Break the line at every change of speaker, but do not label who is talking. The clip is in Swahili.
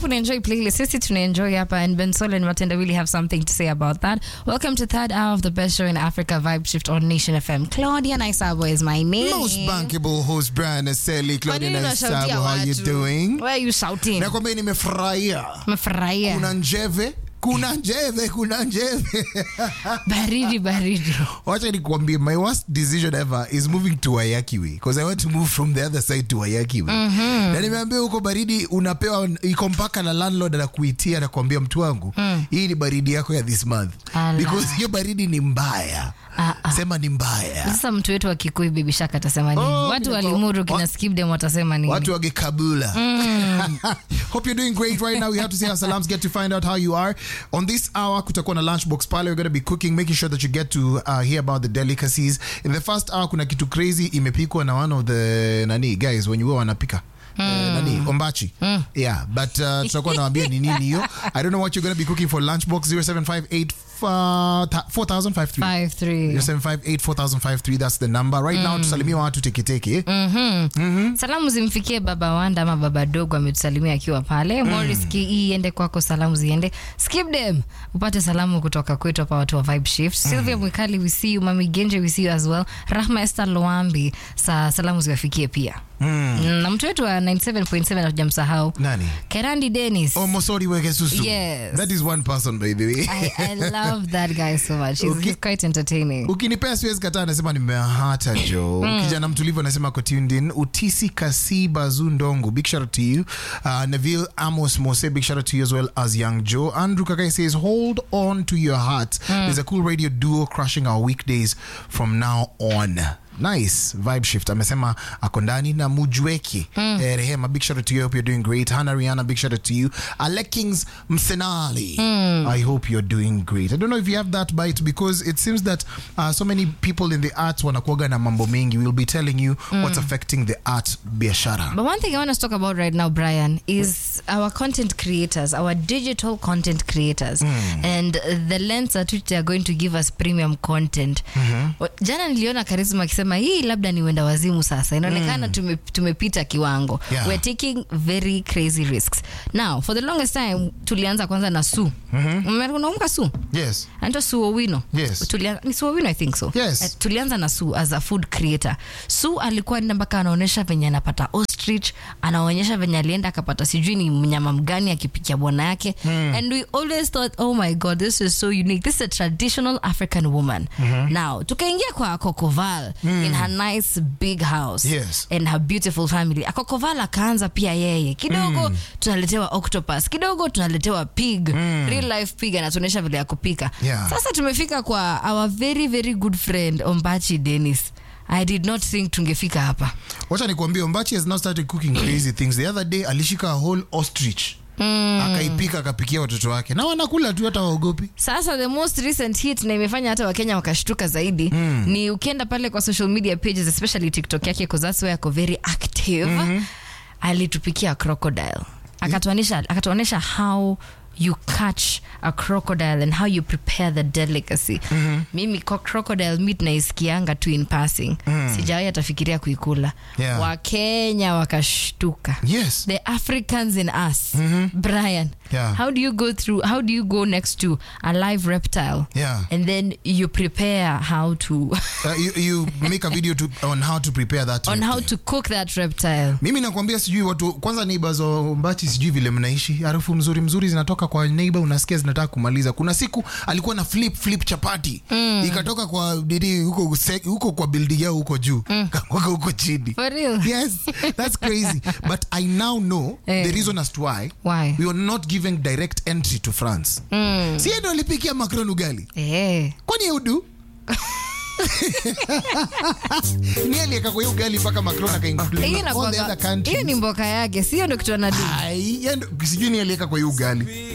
alafu unaenjoy playlist sisi tunaenjoy hapa and ben Sol and matenda really have something to say about that welcome to third hour of the best show in africa vibe shift on nation fm claudia naisabo is my name
Most bankable host Brian Aseli,
Kwa nini
Claudia
unashautia
Naisabo, how you
watu?
doing?
Why are you shouting
Nakwambia nimefurahia.
umefurahia
Kuna njeve, kuna njeve, kuna njeve.
baridi baridi
Wacha nikwambie my worst decision ever is moving to Wayakiwe because I want to move from the other side to Wayakiwe. Na nimeambia huko baridi unapewa iko mpaka na landlord anakuitia na kuambia mtu wangu hii ni baridi yako ya this month
Ala.
because hiyo baridi ni mbaya.
Ah, ah.
Sema ni mbaya.
sasa mtu wetu wa kikui bibi shaka atasema nini
Oh,
watu
mina-
walimuru kina
wa-
skipdem watasema nini
Watu wage kabula. Hope you're doing great right now. We have to say our salams, get to find out how you are. On this hour, kutakuwa na lunchbox pale. We're going to be cooking, making sure that you get to uh, hear about the delicacies. In the first hour, kuna kitu crazy imepikwa na one of the nani guys when you were wanapika. Uh, nani ombachi yeah but uh, tutakuwa nawambia ni nini hiyo i don't know what you're going to be cooking for lunchbox 0758 4053
Five, three.
0758 that's the number right now tusalimia watu teketeke
salamu zimfikie baba wanda ama baba dogo ametusalimia akiwa pale moris ke iende kwako salamu ziende skipdem upate salamu kutoka kwetu hapa watu wa vibe shift sylvia mwikali we see you mami genje we see you as well rahma esther loambi sa salamu ziwafikie pia mm. na mtu wetu wa 97.7 hatujamsahau
nani
kerandi denis
Oh, Mosori Wegesusu.
Yes.
That is one person by the way.
I, I love that guy so much he's,
Okay.
he's quite entertaining
ukinipea siwezi kataa anasema nimehata jo kijana mtulivu anasema ko tuned in utisi kasi bazu ndongo big shout out to you uh, neville amos mose big shout out to you as well as young joe andrew kakai says hold on to your heart there's a cool radio duo crushing our weekdays from now on nice vibe shift amesema ako ndani na mujweki eh, rehema big shout out to you I hope you're doing great hana riana big shout out to you alekings msenali i hope you're doing great i don't know if you have that bite because it seems that uh, so many people in the arts wanakuaga na mambo mengi we'll be telling you what's affecting the art biashara
But one thing I want us to talk about right now, Brian, is our content creators, our digital content creators, and the lens at which they are going to give us premium content. Wa- Jana niliona Karisma akisema hii labda ni wenda wazimu sasa. Inaonekana tume, tumepita kiwango.
Yeah.
We're taking very crazy risks. Now, for the longest time tulianza kwanza na Su. Mm-hmm. Unakumbuka Su?
yes
anaitwa Su Owino.
Yes.
Tulia, ni Su Owino I think so.
Yes.
Eh, tulianza na Su as a food creator. Su alikuwa enda mpaka anaonyesha venye anapata ostrich, anaonyesha venye alienda akapata sijui ni mnyama mgani akipikia bwana yake. And we always thought, oh my god, this is so unique. This is a traditional African woman. Now, tukaingia kwa Kokoval in her nice big house
Yes.
and her beautiful family. Akokoval akaanza pia yeye. Kidogo tunaletewa octopus, kidogo tunaletewa pig, real life pig anatuonyesha vile ya kupika.
Yeah.
Sasa tumefika kwa our very very good friend Ombachi Dennis. I did not think tungefika hapa.
wacha nikuambia ombachi has now started cooking crazy things the other day alishika a whole ostrich akaipika akapikia watoto wake na wanakula tu hata waogopi
Sasa the most recent hit na imefanya hata Wakenya wakashtuka zaidi ni ukienda pale kwa social media pages especially TikTok yake because that's where ako very active. Alitupikia crocodile. Akatuanisha akatuonesha how you catch a crocodile and how you prepare the delicacy. Mimi kwa crocodile meat naisikianga tu in passing. Sijawahi atafikiria kuikula.
Yeah.
Wakenya wakashtuka.
yes
the Africans in us, Brian.
Yeah.
How do you go through? How do you go next to a live reptile?
Yeah.
And then you prepare how to
uh, you, you make a video to, on how to prepare that
on how
reptile.
to cook that reptile.
mimi nakwambia sijui watu kwanza neighbors wa Ombachi sijui vile mnaishi harufu mzuri mzuri zinatoka kwa neighbor unasikia zinataka kumaliza kuna siku alikuwa na flip flip chapati ikatoka kwa didi huko se- huko kwa building yao huko juu kakwaka huko chini
For real?
yes that's crazy but i now know
Eh.
the reason as to why
Why?
we were not giving direct entry to france si yeye ndo alipikia macron ugali
Eh.
kwani udu ni alieka kwa hiyo ugali mpaka macron
Hiyo
akainclude all the
inakuwaga-
other countries
hiyo ni mboka yake, sio ndo kitu anadu.
Ai, yeye ndo- sijui ni alieka kwa hiyo ugali